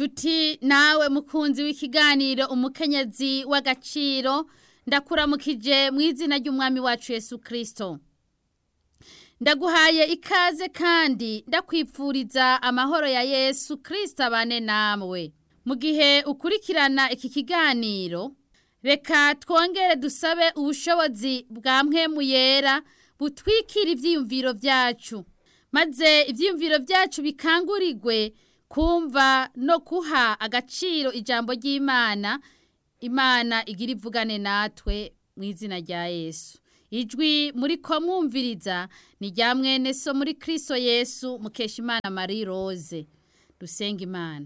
nshuti nawe mukunzi w'ikiganiro umukenyezi w'agaciro ndakuramukije mu izina ry'umwami wacu Yesu kirisito ndaguhaye ikaze kandi ndakwipfuriza amahoro ya Yesu kirisito abane nawe mu gihe ukurikirana iki kiganiro reka twongere dusabe ubushobozi bwa mpwemu yera butwikira ibyiyumviro byacu maze ibyiyumviro byacu bikangurirwe kumva no kuha agaciro ijambo ry'imana imana igira ivugane natwe mu izina rya yesu ijwi muri ko mwumviriza ni rya mwene so muri kirisito yesu mukesha imana marie rose dusenga imana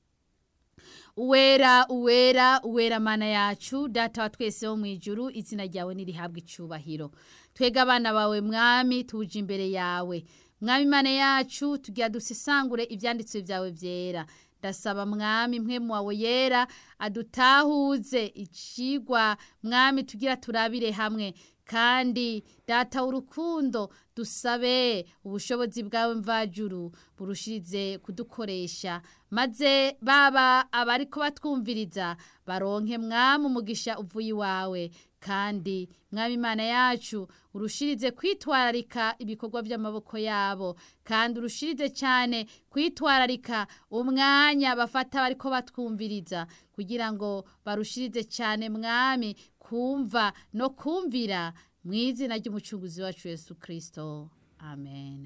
uwera uwera uwera mana yacu data wa twese wo mu ijuru izina ryawe ntirihabwe icubahiro twega abana bawe mwami tuje imbere yawe mwami imana yacu tugira dusisangure ibyanditswe byawe byera ndasaba mwami mpwemu wawe yera adutahuze icigwa mwami tugira turabire hamwe kandi data w'urukundo dusabe ubushobozi bwawe mvajuru burushirize kudukoresha maze baba abari ko batwumviriza baronke mwami umugisha uvuye iwawe kandi mwami imana yacu urushirize kwitwararika ibikorwa by'amaboko yabo kandi urushirize cyane kwitwararika umwanya bafata bari ko batwumviriza kugira ngo barushirize cyane mwami kumva no kumvira mu izina ry'umucunguzi wacu Yesu kirisito amen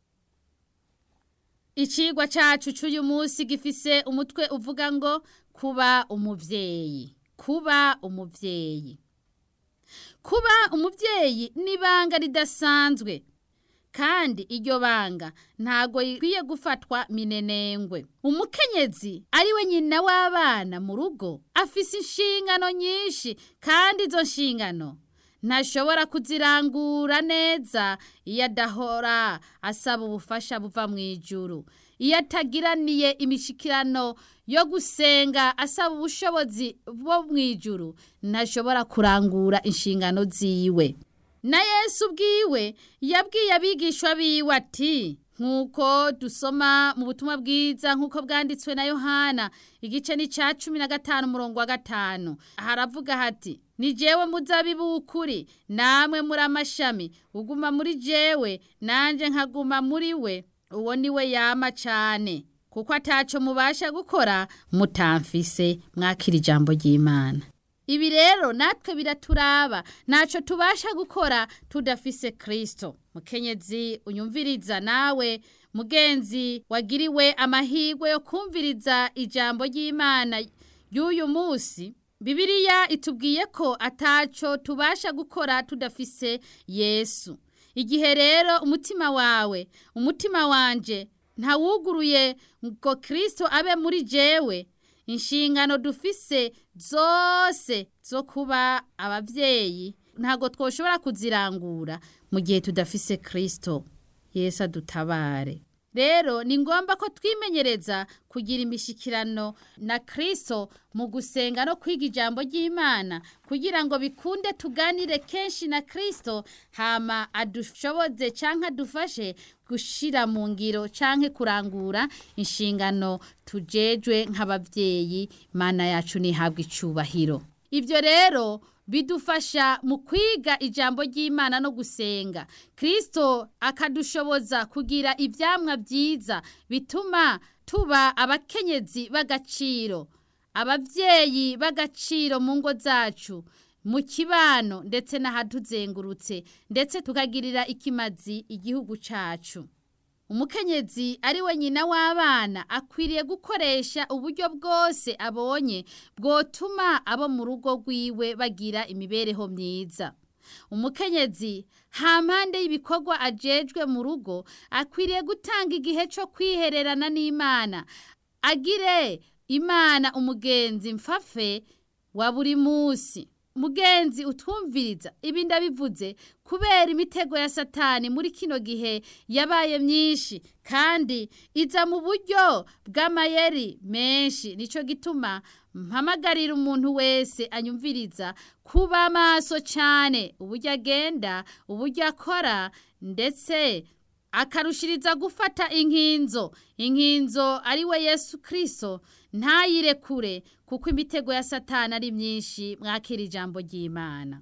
icigwa cyacu cy'uyu munsi gifise umutwe uvuga ngo kuba umubyeyi kuba umubyeyi kuba umubyeyi ni ibanga ridasanzwe kandi iryo banga ntago rikwiye gufatwa minenengwe umukenyezi ari we nyina w'abana mu rugo afise inshingano nyinshi kandi izo nshingano ntashobora kuzirangura neza iyo adahora asaba ubufasha buva mu ijuru iyo atagiraniye imishikirano yo gusenga asaba ubushobozi bwo mu ijuru ntashobora kurangura inshingano ziwe na yesu ubwiwe yabwiye abigishwa biwe ati nk'uko dusoma mu butumwa bwiza nk'uko bwanditswe na yohana igice ni cya cumi na gatanu umurongo wa gatanu haravuga hati ni jewe muzabibu w'ukuri namwe muri amashami uguma muri jewe nanjye nkaguma muri we uwo ni we yama cyane kuko ataco mubasha gukora mutamfise mwakira ijambo ry'imana ibi rero natwe biraturaba ntacyo tubasha gukora tudafise kirisito mukenyezi unyumviriza nawe mugenzi wagiriwe amahirwe yo kumviriza ijambo ry'imana y'uyu munsi bibiriya itubwiye ko ataco tubasha gukora tudafise yesu igihe rero umutima wawe umutima wanje ntawuguruye ngo kirisito abe muri jewe inshingano dufise zose zo kuba ababyeyi ntabwo twoshobora kuzirangura mu gihe tudafise kirisito yesu adutabare rero ni ngombwa ko twimenyereza kugira imishyikirano na kirisito mu gusenga no kwiga ijambo ry'imana kugira ngo bikunde tuganire kenshi na kirisito hama adushoboze cyangwa adufashe gushyira mu ngiro cyangwa kurangura inshingano tujejwe nk'ababyeyi mana yacu ntihabwe icyubahiro ibyo rero bidufasha mu kwiga ijambo ry'imana no gusenga kirisito akadushoboza kugira ibyamwa byiza bituma tuba abakenyezi b'agaciro ababyeyi b'agaciro mu ngo zacu mu kibano ndetse n'ahatuzengurutse ndetse tukagirira ikimazi igihugu cyacu umukenyezi ari we nyina w'abana akwiriye gukoresha uburyo bwose abonye bwotuma abo mu rugo rwiwe bagira imibereho myiza umukenyezi hampande y'ibikorwa ajejwe mu rugo akwiriye gutanga igihe cyo kwihererana n'imana agire imana umugenzi mfafe wa buri munsi mugenzi utwumviriza ibi ndabivuze kubera imitego ya satani muri kino gihe yabaye myinshi kandi iza mu buryo bw'amayeri menshi nicyo gituma mpamagarira umuntu wese anyumviriza kuba maso cyane uburyo agenda uburyo akora ndetse akarushiriza gufata inkinzo inkinzo ari we yesu kirisito ntayirekure kuko imitego ya satana ari myinshi mwakira ijambo ry'imana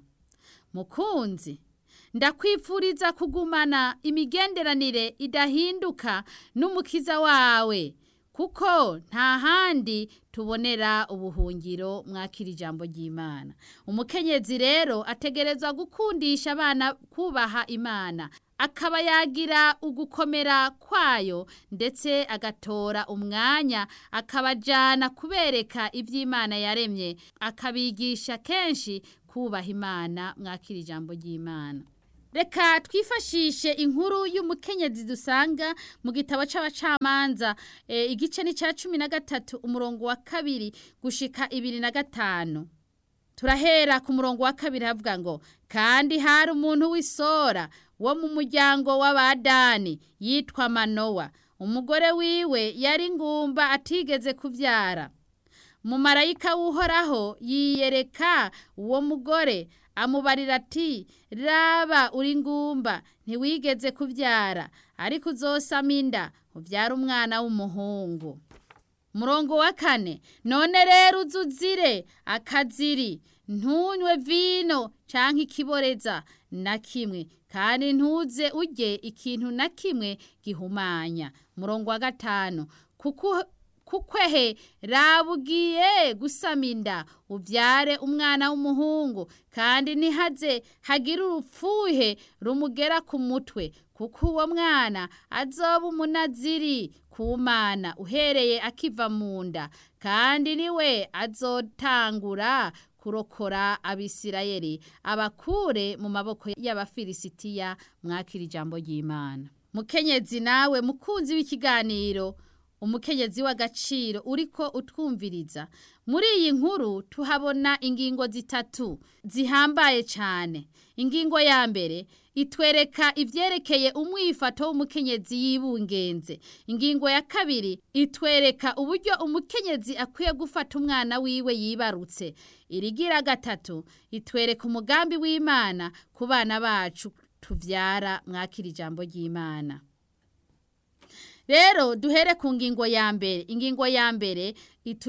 mukunzi ndakwifuriza kugumana imigenderanire idahinduka n'umukiza wawe kuko nta handi tubonera ubuhungiro mwakira ijambo ry'imana umukenyezi rero ategerezwa gukundisha abana kubaha imana akaba yagira ugukomera kwayo ndetse agatora umwanya akabajyana kubereka iby'imana yaremye akabigisha kenshi kubaha imana mwakira ijambo ry'imana reka twifashishe inkuru y'umukenyezi dusanga mu gitabo cy'abacamanza igice ni cya cumi na gatatu umurongo wa kabiri gushika ibiri na gatanu turahera ku murongo wa kabiri havuga ngo kandi hari umuntu w'isora wo mu muryango w'abadani yitwa manowa umugore wiwe yari ngumba atigeze kubyara umumarayika w'uhoraho yiyereka uwo mugore amubarira ati raba uri ngumba ntiwigeze kubyara ariko uzosama inda ubyara umwana w'umuhungu murongo wa kane none rero uzuzire akaziri ntunywe vino cyangwa ikiboreza na kimwe kandi ntuze ujye ikintu na kimwe gihumanya murongo wa gatanu kuko kukwehe rabugiye gusama inda ubyare umwana w'umuhungu kandi ntihaze hagire urupfuhe rumugera ku mutwe kuko uwo mwana azoba umunaziri ku mana uhereye akiva mu nda kandi niwe azotangura kurokora abisirayeli abakure mu maboko y'abafilisitiya mwakira ijambo ry'imana mukenyezi nawe mukunzi w'ikiganiro umukenyezi w'agaciro uriko utwumviriza muri iyi nkuru tuhabona ingingo zitatu zihambaye cyane ingingo ya mbere itwereka ibyerekeye umwifato w'umukenyezi yibungenze ingingo ya kabiri itwereka uburyo umukenyezi akwiye gufata umwana wiwe yibarutse irigira gatatu itwereka umugambi w'imana ku bana bacu tubyara mwakira ijambo ry'imana rero duhere ku ngingo ya mbere ingingo ya mbere